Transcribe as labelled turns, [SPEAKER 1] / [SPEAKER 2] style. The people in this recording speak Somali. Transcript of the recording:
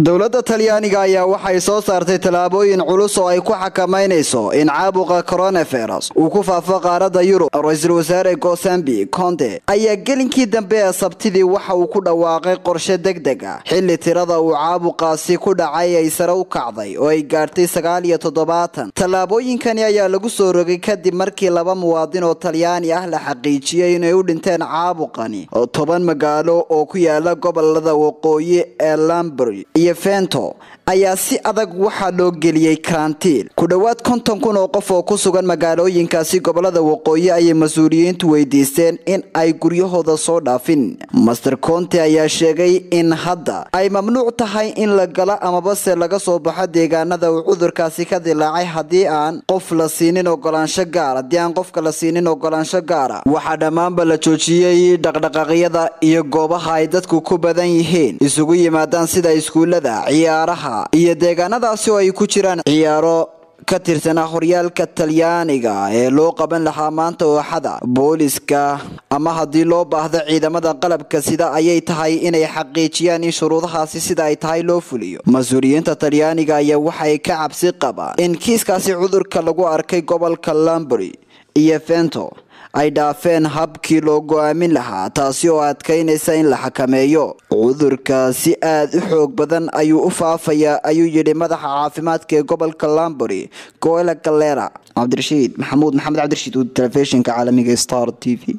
[SPEAKER 1] dowladda talyaaniga ayaa waxay soo saartay tallaabooyin culus oo ay ku xakamaynayso in caabuqa coronavirus uu ku faafo qaaradda yurub ra-iisul wasaare gosambi conte ayaa gelinkii dambe ee sabtidii waxa uu ku dhawaaqay qorshe deg deg ah xilli tirada uu caabuqaasi ku dhacay ay sare u kacday oo ay gaartay sagaal iyo toddobaatan tallaabooyinkani ayaa lagu soo rogay kadib markii laba muwaadin oo talyaani ah la xaqiijiyey inay u dhinteen caabuqani oo toban magaalo oo ku yaala gobolada waqooyi ee lambry iyo fento ayaa si adag waxaa loo geliyey karantiin ku dhowaad konton kun oo qof oo ku sugan magaalooyinkaasi gobolada waqooyi ayay mas-uuliyiintu weydiisteen in ay guryahooda soo dhaafin master conte ayaa sheegay in hadda ay mamnuuc tahay in la galo amabase laga soo baxo deegaanada uu cudurkaasi ka dilaacay haddii aan qof la siinin ogolaansho gaar haddii aan qofka la siinin ogolaansho gaara waxaa dhammaanba la joojiyey dhaqdhaqaaqyada iyo goobaha ay dadku ku badan yihiin isugu yimaadaan sida iskuulada ciyaaraha iyo deegaanadaasi oo ay ku jiraan ciyaaro ka tirsanaa horyaalka talyaaniga ee loo qaban lahaa maanta ooxada booliska ama haddii loo baahdo ciidamada qalabka sida ayay tahay inay xaqiijiyaan in shuruudahaasi sida ay tahay loo fuliyo mas-uuliyiinta talyaaniga ayaa waxay ka cabsi qabaan in kiiskaasi cudurka lagu arkay gobolka lambry iyo fento ay dhaafeen habkii loo go-aamin lahaa taasi oo adkaynaysa in la xakameeyo cudurka si aad u xoog badan ayuu u faafayaa ayuu yidhi madaxa caafimaadka ee gobolka lambary goela galera cabdirashiid maxamuud maxamed cabdirashiid telefishinka caalamiga star t v